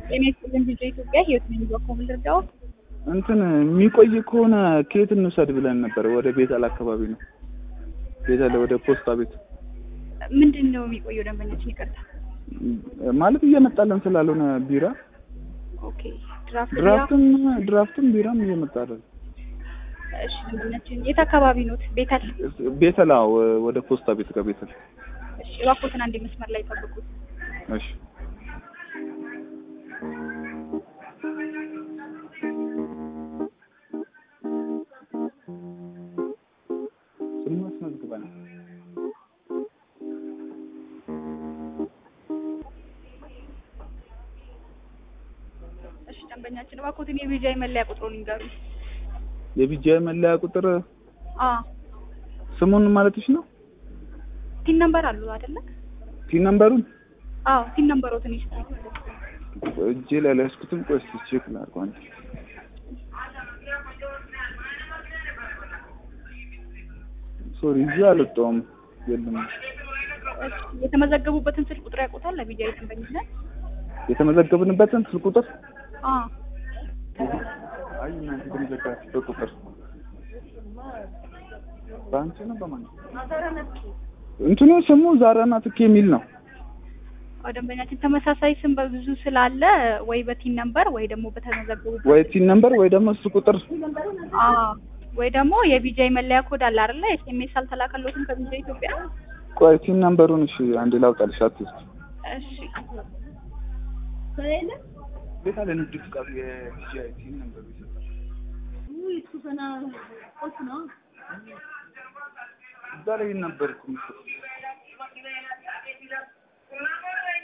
ጤና ይስጥልን ቪዲዮ ኢትዮጵያ ህይወት ነኝ በኮብል ልርዳው እንትን የሚቆይ ከሆነ ከየት እንውሰድ ብለን ነበር። ወደ ቤተል አካባቢ ነው። ቤተል ወደ ፖስታ ቤት ምንድን ነው የሚቆየው? ደንበኛችን ይቅርታ። ማለት እየመጣለን ስላልሆነ ቢራ ኦኬ ድራፍት ቢራ። ድራፍትም ድራፍትም ቢራም እየመጣ አይደል። እሺ ደንበኛችን የት አካባቢ ኖት? ቤተል። ቤተል አዎ፣ ወደ ፖስታ ቤት ጋር ቤተል። እሺ እባክዎትን አንዴ መስመር ላይ ጠብቁት። እሺ ስሙ አስመዝግበናል። እሺ ደንበኛችን እባክዎትን የቪዛይ መለያ ቁጥሩን ይንገሩኝ። የቢጃይ መለያ ቁጥር አ ስሙን ማለትሽ ነው? ቲን ነምበር አሉ አይደለ? ቲን ነምበሩን አዎ ቲን ነምበሮትን ይስጡ። እጄ ላይ አልያዝኩትም። ቆይ እስኪ ቼክ ላድርገው አንዴ። ሶሪ እዚህ አልወጣሁም። የለም እሺ የተመዘገቡበትን ስልክ ቁጥር ያውቁታል? ለቪዛይ ደንበኝነት የተመዘገብንበትን ስልክ ቁጥር አ አይ እናንተ የተመዘገባችሁበት ቁጥር በአንቺ ነው በማን ነው? እንትኑ ስሙ ዛራና ትኬ የሚል ነው። አዎ ደንበኛችን ተመሳሳይ ስም በብዙ ስላለ ወይ በቲን ነምበር ወይ ደግሞ በተመዘገቡበት ወይ ቲን ነምበር ወይ ደግሞ እሱ ቁጥር አ ወይ ደግሞ የቪዛይ መለያ ኮድ አለ አይደለ? ኤስኤምኤስ አልተላከሎትም ከቪዛይ ኢትዮጵያ? ቆይ ቲን ነምበሩን እሺ አንዴ ላውጣልሽ። አትስት እሺ ቤት አለ ንግድ ፍቃዱ የቲጂአይ ቲን ነምበሩ ይሰጣል። እዛ ላይ ነበር እኮ የሚሰጠው።